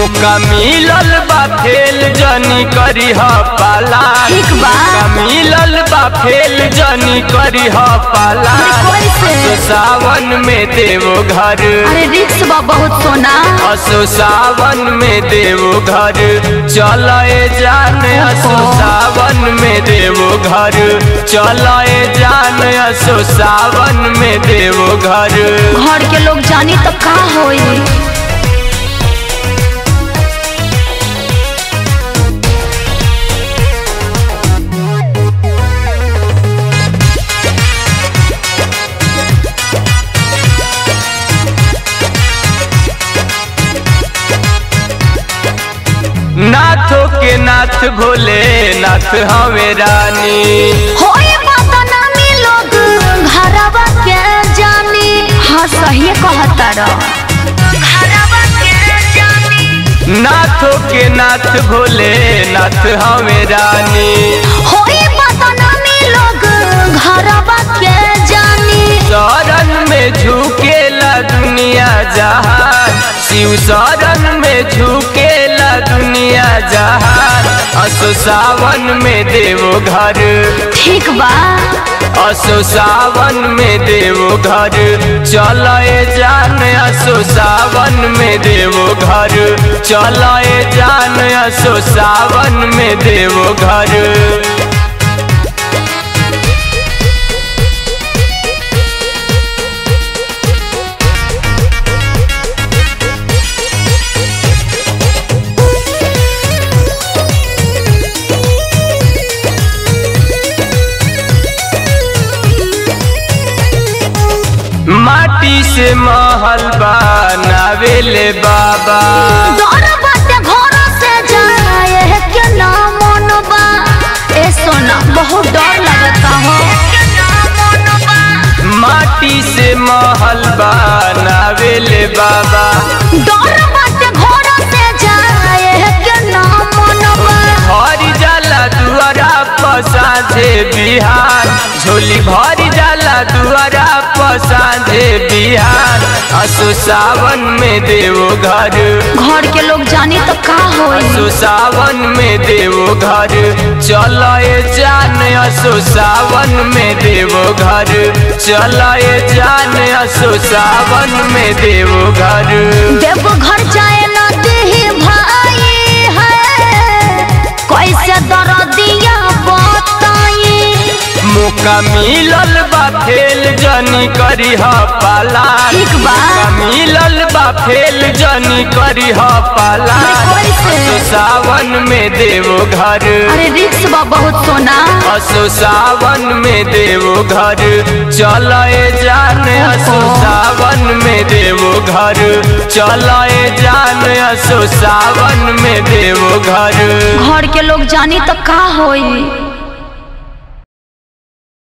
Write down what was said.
मौका मिलल बा फेल जनी करी ह पाला ठीक बा। मौका मिलल बा फेल जनी करी ह पाला अरे कैसे? असो सावन में देवो घर अरे रिक्स बा बहुत सोना असो सावन में देवो घर चलाए जान असो सावन में देवो घर चलाए जान असो सावन में देवो घर घर के लोग जानी तो का होई नाथों के नाथ भोले नाथ हवे रानी होए बदनामी लोग घरवा के जानी हाँ सही कहता घरवा के जानी नाथों के नाथ भोले नाथ हवे रानी होए बदनामी लोग घरवा के जानी शरण में झुकेला दुनिया जहान शिव शरण में झुकेला दुनिया जहान असो सावन में देवो घर ठीक बा असो सावन में देवो घर चलाए जान असो सावन में देवो घर चलाए जान असो सावन में देवो घर माटी से महल बनावेले बाबा डर बाटे घर से जाए है के ना मन बा ए सोना बहुत डर लगता हो माटी से महल बनावेले बाबा डर बाटे घर से जाए है के ना मन बा भरी जाला दुआरा पसाझे बिहार झोली भरी जाला दुआरा पसाझे बिहार असो सावन में देवो घर घर के लोग जानी तो का होई असो सावन में देवो घर चलाए जान असो सावन में देवो घर चलाए जान असो सावन में देवो घर देव घर जाए ना देही भाई है कैसे दर्दिया बताई मौका मिलल बा फेल जनी करी ह पाला ठीक बा। मौका मिलल बा फेल जनी करी ह पाला अरे कैसे? असो सावन में देवो घर अरे रिक्स बा बहुत सोना असो सावन में देवो घर चलाए जान असो सावन में देवो घर चलाए जान असो सावन में देवो घर घर के लोग जानी तो का होई